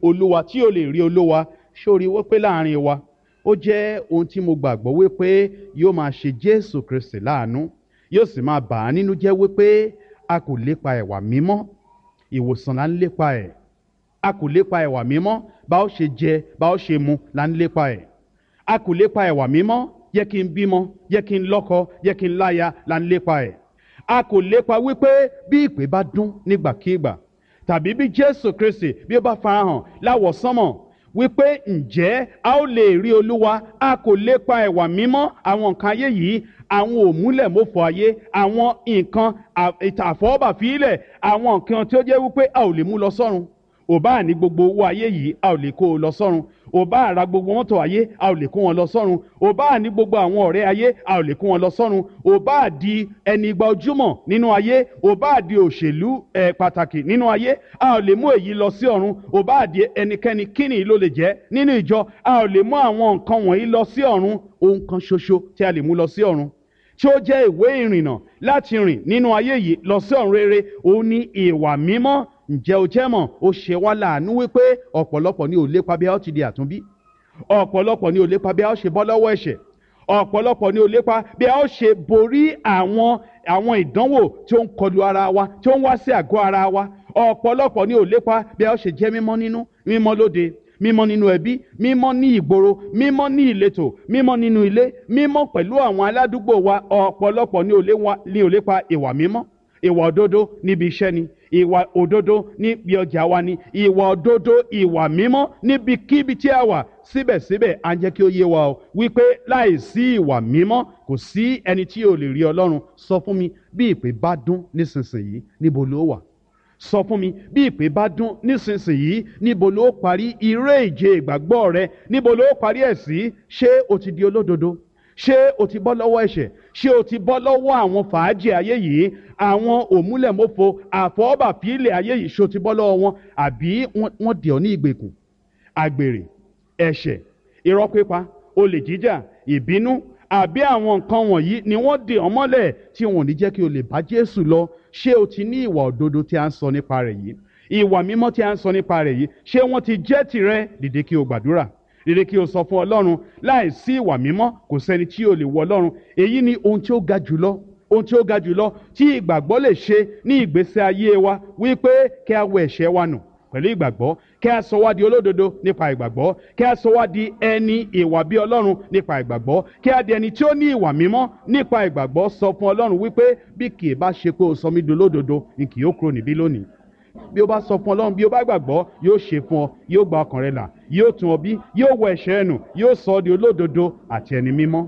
olúwa tí ò lè rí olúwa sórí wípé láàrin wa ó jẹ́ ohun tí mo gbàgbọ́ wípé yóò máa ṣe jésù kristi láàánú yóò sì máa bà á nínú jẹ́ wípé a kò lépa ẹ̀wà mímọ́ ìwòsàn là ń lépa ẹ̀ a kò lépa ẹ̀wà mímọ́ bá ó ṣe jẹ bá ó ṣe mu là ń lépa ẹ̀ a kò lépa ẹ̀wà mímọ́ yẹ kí n bímọ yẹ kí n lọ́kọ yẹ kí n láya là ń lépa ẹ̀ a kò lépa wípé bí ìpè bá dún nígbàkigbà tàbí bí jésù kristi bí ó bá farahàn láwọ̀ sánmọ̀ wípé ǹjẹ́ a ó lè rí olúwa a kò lépa ẹ̀wà mímọ́ àwọn nǹkan ayé yìí àwọn òmúlẹ̀mọ́fọ ayé àwọn nǹkan àfọwọ́bàfílẹ̀ àwọn nǹkan tí ó jẹ́ wípé a ò lè mú lọ sọ́run ò bá ní gbogbo owó ayé yìí a ò lè kó o lọ sọ́run ò bá ra gbogbo mọ́tò ayé a ò lè kó wọn lọ sọ́run ò bá ní gbogbo àwọn ọ̀rẹ́ ayé a ò lè kó wọn lọ sọ́run ò bá di ẹni igba ojúmọ̀ nínú ayé ò bá di òṣèlú ẹ̀ pàtàkì nínú ayé a ò lè mú èyí lọ sí ọ̀run ò bá di ẹnikẹ́ni kíni ló lè jẹ́ nínú ìjọ a ò lè mú àwọn nǹkan wọ̀nyí lọ sí ọ̀run ohun kan ṣoṣo tí a lè mú lọ sí ọ̀run tí ó jẹ́ ìwé ìrìnnà láti rìn nínú ayé yìí lọ sí ọ̀run rere òun ní ìwà mímọ́ ǹjẹ́ o jẹ́ mọ̀ ó ṣe wá láàánú wípé ọ̀pọ̀lọpọ̀ ni ò lépa bí a ó ti di àtúnbí ọ̀pọ̀lọpọ̀ ni ò lépa bí a ó ṣe bọ́ lọ́wọ́ ẹ̀ṣẹ̀ ọ̀pọ̀lọpọ̀ ni ò lépa bí a ó ṣe borí àwọn àwọn ìdánwò tí ó ń kọlu ara wa tí ó ń wá sí àgọ́ ara wa ọ̀pọ̀lọpọ̀ ni ò lépa bí a ó ṣe jẹ́ mímọ́ nínú mímọ́ lóde mímọ́ nínú ẹbí mímọ́ ní ìgboro mímọ́ ní ìletò mímọ́ nínú ilé mímọ́ pẹ̀lú àwọn aládùúgbò wa ọ̀pọ̀lọpọ̀ ni ò lépa ìwà mímọ́ ìwà òdodo níbi iṣẹ́ ni ìwà òdodo níbi ọjà wa ni ìwà òdodo ìwà mímọ́ níbikíbi tí a wà síbẹ̀síbẹ̀ à ń jẹ́ kí ó yé wa o wípé láì sí ìwà mímọ́ kò sí ẹni tí ò lè rí ọlọ́run sọ fún mi bí ìpè bá dún nísinsìnyí níbo ló wà sọ fún mi bí ìpè bá dún nísinsìnyí níbo ló parí iré ìje ìgbàgbọ́ rẹ níbo ló parí ẹ̀ sí ṣé o ti di olódodo ṣé o ti bọ́ lọ́wọ́ ẹ̀ṣẹ̀ ṣé o ti bọ́ lọ́wọ́ àwọn fàájì ayé yìí àwọn òmúlẹ̀mọ́fo àfọwọ́bàfílẹ̀ ayé yìí ṣé o ti bọ́ lọ́wọ́ wọn àbí wọ́n dì ọ́ ní ìgbèkùn àgbèrè ẹ̀ṣẹ̀ irọ́ pípa olè jíjà ìbínú àbí àwọn nǹkan wọ̀nyí ni wọ́n dì ọ́ mọ́lẹ̀ tí wọn ò ní jẹ́ kí o lè bá Jésù lọ ṣé o ti ní ìwà òdodo tí a ń sọ nípa rẹ̀ yìí ìwà mímọ́ tí a ń sọ nípa rẹ̀ yìí ṣé wọ́n ti jẹ́ tirẹ̀ dìde kí o gbàdúrà rere kí o sọ fún ọlọ́run láì sí ìwà mímọ́ kò sẹ́ni tí o lè wọ ọlọ́run èyí ni ohun tí ó ga jùlọ ohun tí ó ga jùlọ tí ìgbàgbọ́ lè ṣe ní ìgbésí ayé wa wípé kí a wẹ ẹ̀ṣẹ̀ wa nù pẹ̀lú ìgbàgbọ́ kí a sọ wá di olódodo nípa ìgbàgbọ́ kí a sọ wá di ẹni ìwà bí ọlọ́run nípa ìgbàgbọ́ kí a di ẹni tí ó ní ìwà mímọ́ nípa ìgbàgbọ́ sọ fún ọlọ́run wípé bí kì í bá ṣe pé o sọ mí di olódodo ni kì yóò kúrò níbí lónìí bí o bá sọ fún ọlọ́run bí o bá gbàgbọ́ yóò ṣe fún ọ yóò gba ọkàn rẹ là yóò tún ọ bí yóò wọ ẹ̀ṣẹ̀ ẹnu yóò sọ ọ́ di olódodo àti ẹni mímọ́.